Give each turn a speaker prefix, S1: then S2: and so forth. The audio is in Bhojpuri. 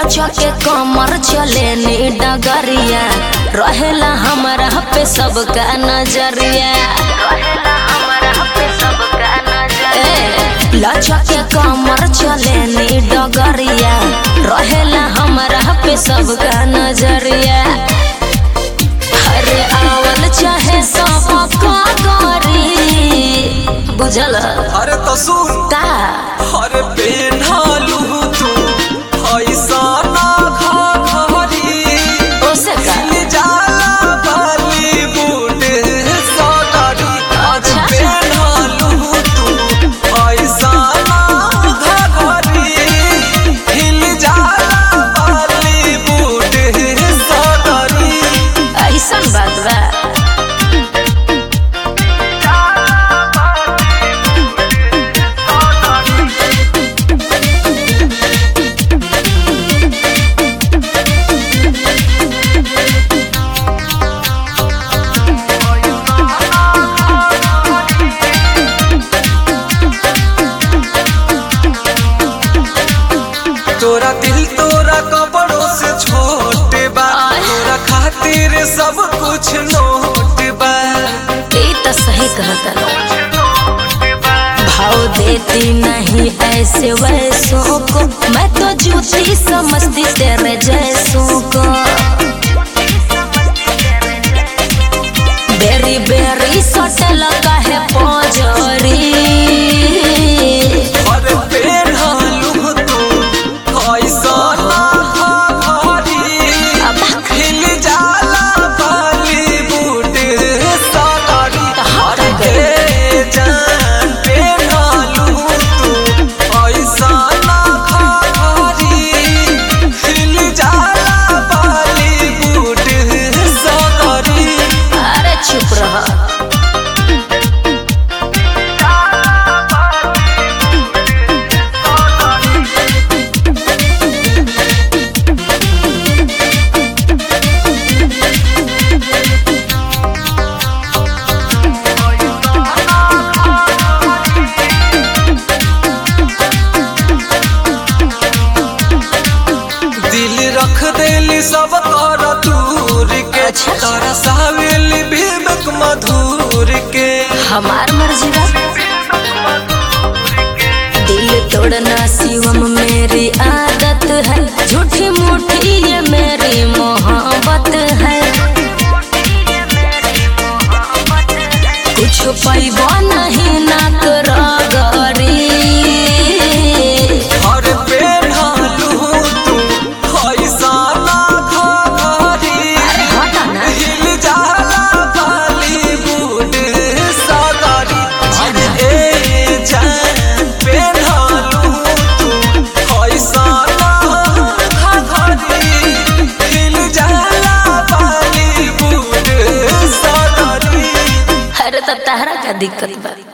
S1: लचा के कमर चले नी डगरिया रहेला हमरा पे सबका नजरिया ए, लचा के कमर चले नी डगरिया रहेला हमरा पे सबका नजरिया अरे आवल चाहे सब का करी बुझल
S2: अरे तो सुन
S1: का
S2: अरे पेन्हालू तू ऐसा ना घाघरी
S1: ओसे का
S2: जाला बॉलीवुड सगारी
S1: अच्छा।
S2: पेन्हालू तू ऐसा ना घाघरी हिल जाला बॉलीवुड सगारी
S1: ऐसन बात बा
S2: तोरा दिल तोरा कपड़ों से छोटे बा तोरा खातिर सब कुछ नोट बा
S1: ये तो सही कहता भाव देती नहीं ऐसे वैसों को मैं तो जूती समझती तेरे जैसों को बेरी बेरी सटल का है पोजरी
S2: अरे पेढ़ालू तू ऐसा ना भारी
S1: अब
S2: हिल जाला बॉलीवुड सगारी
S1: हट
S2: अरे जान पेढ़ालू तू ऐसा ना भारी हिल जाला बॉलीवुड सगारी
S1: अरे चुप रहा
S2: दिल रख देली सब कर दूर के
S1: अच्छा।
S2: तारा सावेली विवेक मधुर के
S1: हमार मर्जी बा दिल तोड़ना शिवम मेरी आदत है झूठी मूठी ये मेरी मोहब्बत है कुछ पैबो नहीं ना करगरी
S2: हर पेढ़ालू तू ऐसा ना घाघरी
S1: हटा ना
S2: हिल जाला बॉलीवुड सगारी ए जान पेढ़ालू तू ऐसा ना घाघरी हिल जाला बॉलीवुड सगारी
S1: अरे तो तहरा का दिक्कत बा